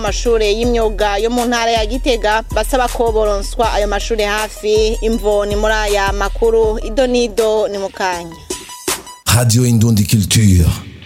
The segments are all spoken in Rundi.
amashure y'imyuga yo mu ntara ya gitega basaba ko boronswa ayo mashure hafi imvo ni muri aya makuru ido nido ni mukanya Radio Indundi Culture.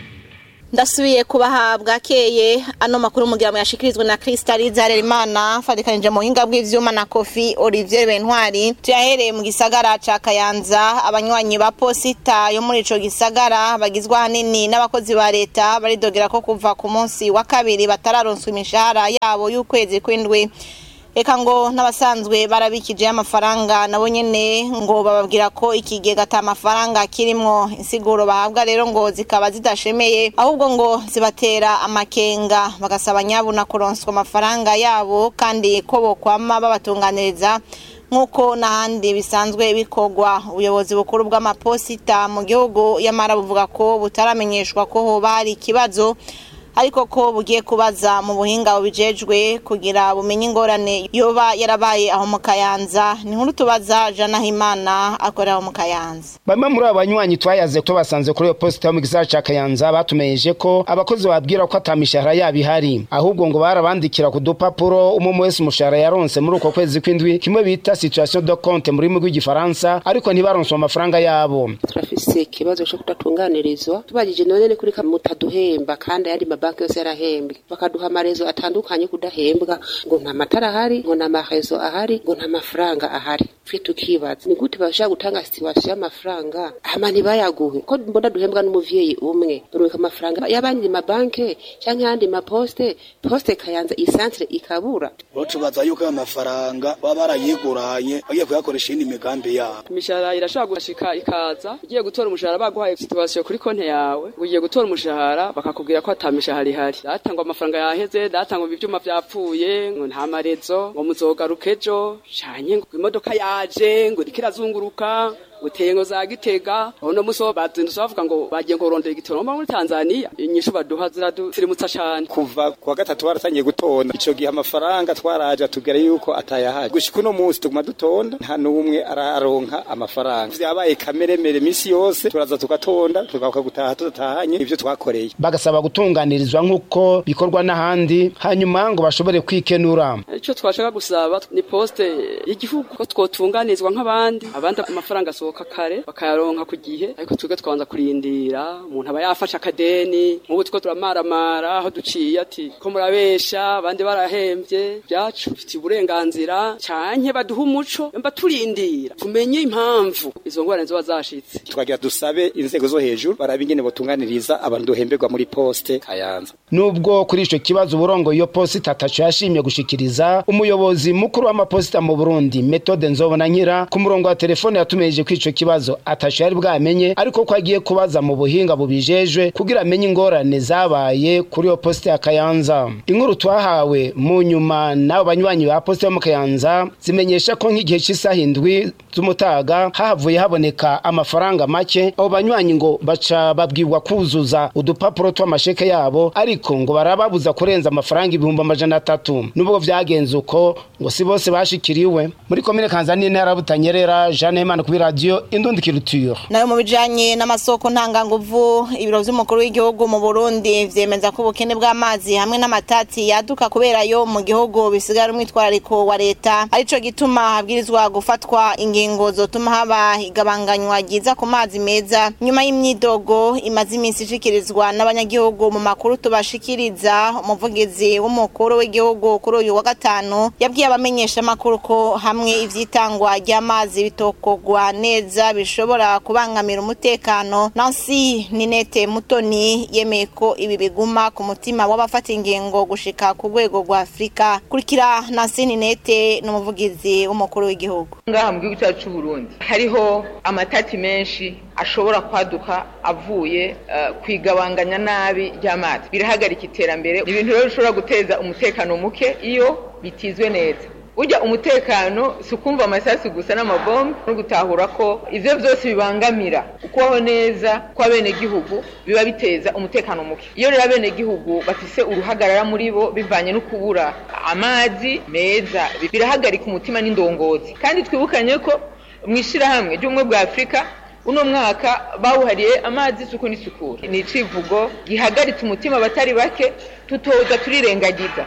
ndasubiye kubaha bwakeye ano makuru mugira ngo yashikirizwe na Crystal Zarerimana fadikanije mu buhinga bw'ivyuma na Kofi Olivier Bentwari tuyahereye mu gisagara ca Kayanza abanywanyi ba posita yo muri ico gisagara bagizwe hanini n'abakozi ba leta baridogera ko kuva ku munsi wa kabiri batararonswa imishahara yabo y'ukwezi kw'indwi Eka ngo n'abasanzwe barabikije amafaranga nabo nyene ngo bababwira ko ikigega ata mafaranga kirimwo insiguro bahabwa rero ngo zikaba zidashemeye ahubwo ngo zibatera amakenga bagasaba nyabuna kuronswa amafaranga yabo kandi ko bokwama babatunganiriza nk'uko n'ahandi bisanzwe bikorwa ubuyobozi bukuru bw'amaposita mu gihugu yamara buvuga ko butaramenyeshwa ko hoba hari ikibazo ariko ko bugiye kubaza mu buhinga bubijejwe kugira bumenye ingorane yoba yarabaye aho mu kayanza ni nkuru tubaza jana himana akorera aho mu kayanza bamwe muri abo banywanyi twayaze ko basanze kuri iyo posita yo mu gisagara ca kayanza batumenyeshe ko abakozi babwira ko ata mishahara yabo ihari ahubwo ngo barabandikira ku dupapuro umwe wese umushahara yaronse muri uko kwezi kw'indwi kimwe bita situation de compte mu rurimi rw'igifaransa ariko ntibaronswe amafaranga yabo turafise ikibazo co kudatunganirizwa tubajije none ni kuri mutaduhemba kandi ayandi mabanki yose yarahembwe bakaduha amarezo atandukanye kudahembwa ngo nta matara ahari ngo nta marezo ahari ngo nta mafaranga ahari twe tukibaza ni gute bashaka gutanga situwasiyo y'amafaranga hama ntibayaguhe ko mbona duhembwa n'umuvyeyi umwe urubika amafaranga y'abandi mabanki canke ayandi maposte poste kayanza isantre ikabura bo tubaza yuko ayo mafaranga baba barayiguranye bagiye kuyakoresha iyindi migambi yabo imishahara irashobora gushika ikaza ugiye gutora umushahara baguhaye situwasiyo kuri konti yawe ugiye gutora umushahara bakakubwira ko ata mishahara ihari datangwa amafaranga yaheze datangwa ivyuma vyapfuye ngo nta marezo ngo muzogaruka ejo canye ngo imodoka yaje ngo iriko irazunguruka uteye ngo za gitega uno musi wo bazindutse bavuga ngo bagiye ngo rondera igitoro mba muri Tanzania inyishu baduha ziradusirimutsa cane kuva kuwa gatatu waratangiye gutonda ico gihe amafaranga twaraje atubwira yuko atayahari gushika uno musi tuguma dutonda nta n'umwe araronka amafaranga vyabaye kameremere misi yose turaza tugatonda tugaruka gutaha tudatahanye ivyo twakoreye bagasaba gutunganirizwa nk'uko bikorwa n'ahandi hanyuma ngo bashobore kwikenura ico twashaka gusaba ni poste y'igihugu ko twotunganizwa nk'abandi abandi amafaranga asohoka kare bakayaronka ku gihe ariko twebwe twabanza kurindira umuntu aba yafashe akadeni nk'ubu two turamaramara aho duciye ati ko murabesha abandi barahembye byacu bifitiye uburenganzira canke baduha umuco mba turindira tumenye impamvu izo ngorane zoba zashitse twagira dusabe inzego zo hejuru barabe ingene botunganiriza abantu duhemberwa muri poste kayanza nubwo kuri ico kibazo uburongo iyo posita ataco yashimye gushikiriza umuyobozi mukuru w'amaposita mu burundi metode nzobona nkira ku murongo wa telefone yatumeje ko ico kibazo ataco yari bwamenye ariko ko agiye kubaza mu buhinga bubijejwe kugira amenye ingorane zabaye kuri iyo posita ya kayanza inkuru twahawe mu nyuma n'abo banywanyi ba posita yo mu kayanza zimenyesha ko nk'igihe cy'isaha indwi z'umutaga hahavuye haboneka amafaranga make abo banywanyi ngo baca babwirwa kuzuza udupapuro tw'amasheke yabo ariko ngo barababuza kurenza amafaranga ibihumbi amajana atatu nubwo vyagenze uko ngo si bose bashikiriwe muri komine kanza n'intara butanyerera jeanne hemana kuri radiyo indundi kiruture nayo mu bijanye n'amasoko ntanganguvu ibiro vy'umukuru w'igihugu mu burundi vyemeza ko ubukene bw'amazi hamwe n'amatati yaduka kubera yo mu gihugu bisigara umwitwarariko wa leta arico gituma habwirizwa gufatwa ingingo zotuma haba igabanganywa ryiza ku mazi meza nyuma y'imyidogo imaze iminsi ishikirizwa n'abanyagihugu mu makuru tubashikiriza umuvugizi w'umukuru w'igihugu kuri uyu wa gatanu yabwiye abamenyesha amakuru ko hamwe ivyitangwa ry'amazi bitokogwa neza bishobora kubangamira umutekano Nancy Ninete Mutoni yemeye ko ibi biguma ku mutima w'abafata ingingo gushika ku rwego rwa Afrika kurikira Nancy Ninete n'umuvugizi w'umukuru w'igihugu ngaha mu gihugu cyacu Burundi hariho amatati menshi ashobora kwaduka avuye uh, kwigabanganya nabi ry'amazi birahagarika iterambere ni ibintu rero bishobora guteza umutekano muke iyo bitizwe neza ujya umutekano si ukumva amasasu gusa n'amabombe no gutahura ko ivyo vyose bibangamira ukubaho neza kw'abenegihugu biba biteza umutekano muke iyo rero abenegihugu bafise uruhagarara muri bo bivanye no kubura amazi meza birahagarika umutima n'indongozi kandi twibukanye ko mw'ishirahamwe ry'ubumwe bwa afurika uno mwaka bawuhariye amazi isuku n'isukura ni icivugo gihagaritse umutima abatari bake tutoza turirengagiza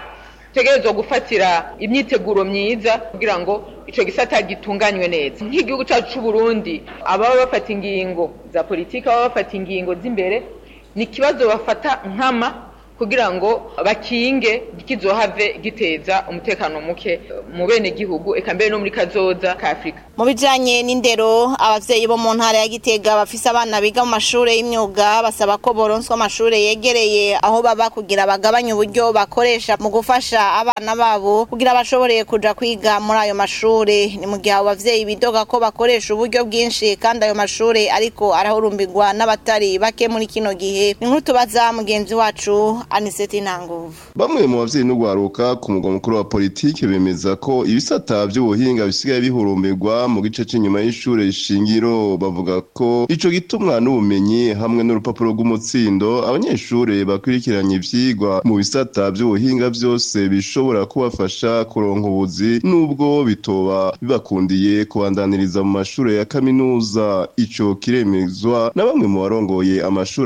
dutegerezwa gufatira imyiteguro myiza kugira ngo ico gisata gitunganywe neza nk'igihugu cacu c'u Burundi ababa bafata ingingo za politiki ababa bafata ingingo z'imbere ni ikibazo bafata nkama kugira ngo bakinge kizohave giteza umutekano muke mu bene gihugu eka mbere no muri kazoza ka Afrika mu bijanye n'indero abavyeyi bo mu ntara ya Gitega bafise abana biga mu mashure y'imyuga basaba ko boronswa amashure yegereye aho baba kugira bagabanye uburyo bakoresha mu gufasha abana babo kugira bashobore kuja kwiga muri ayo mashure ni mu gihe abo bavyeyi bidoga ko bakoresha uburyo bwinshi kandi ayo mashure ariko arahurumbirwa n'abatari bake muri kino gihe ni nkuru tubaza mugenzi wacu Aniseti Ntanguvu bamwe mu bavyeyi n'ugwaruka ku mugwa mukuru wa politike bemeza ko ibisata vy'ubuhinga bisigaye bihurumbirwa mu gice c'inyuma y'ishure shingiro bavuga ko ico gitumwa n'ubumenyi hamwe n'urupapuro rw'umutsindo abanyeshure bakurikiranye ivyigwa mu bisata vy'ubuhinga vyose bishobora kubafasha kuronka ubuzi nubwo bitoba bibakundiye kubandaniriza mu mashure ya kaminuza ico kiremezwa na bamwe mu barongoye amashure